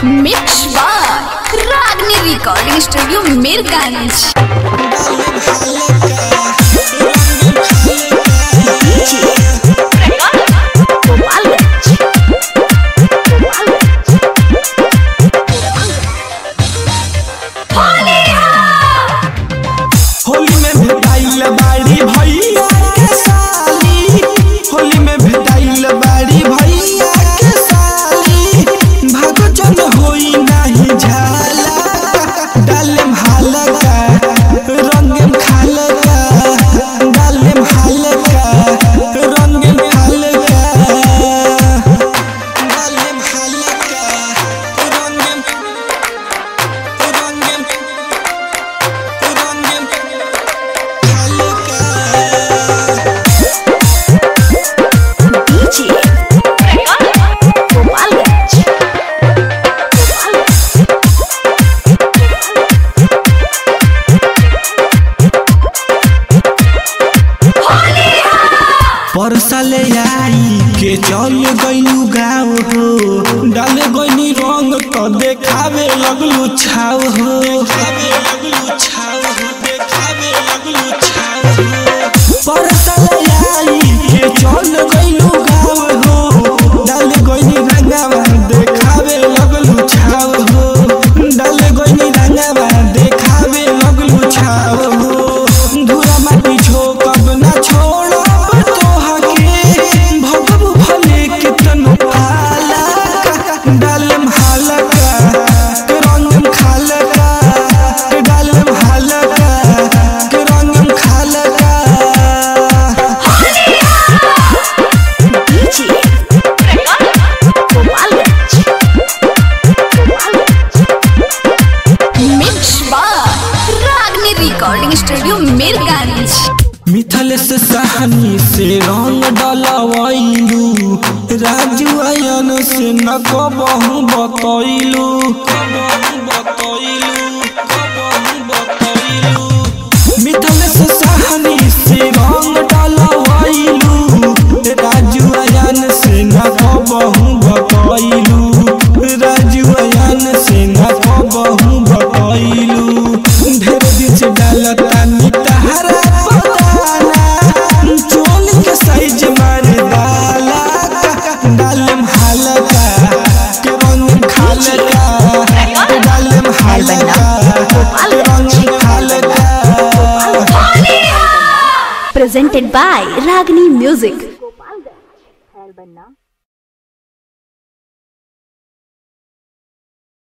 Mix by Ragini recording studio Mirganj Holi में भेटाइल बाड़ी भैया के साली होली में भेटाइल बाड़ी भैया के साली भागो जन होई नाही झाला डालेम हालका रंगेम खालका डालेम हालका रंगेम खालका डालेम हालका रंगेम रंगेम रंगेम हालका परसले आई के चल गइलू गाँव हो डाले गइनी रंग तो देखावे लगलू छाव हो देखावे लगलू छाव हो देखावे लगलू छाव हो परसले आई के चल गइलू गाँव हो डाले गइनी रंगावा देखावे लगलू छाव हो डाले गइनी रंगावा देखावे लगलू छाव हो धुरा माटी झोकब ना छोड़ब तोहके भगबू भले कितनो पाला डालम हालका के रंगम खालका के डालम हालका के रंगम खालका mix by Ragini recording studio Mirganj मिथल से सहनी से रंग डलवैलू राजू आयन से न कबहू बतैलू मिथल से सहनी से रंग डलवैलू राजू आयन से न कबहू बतैलू राजू आयन से न कबहू बतैलू ढेर दिन से डालता नितहरा पताना चोल के साइज मार डाला डालम हालका के रंग खालका के डालम हालका के रंग खालका presented by Ragini Music.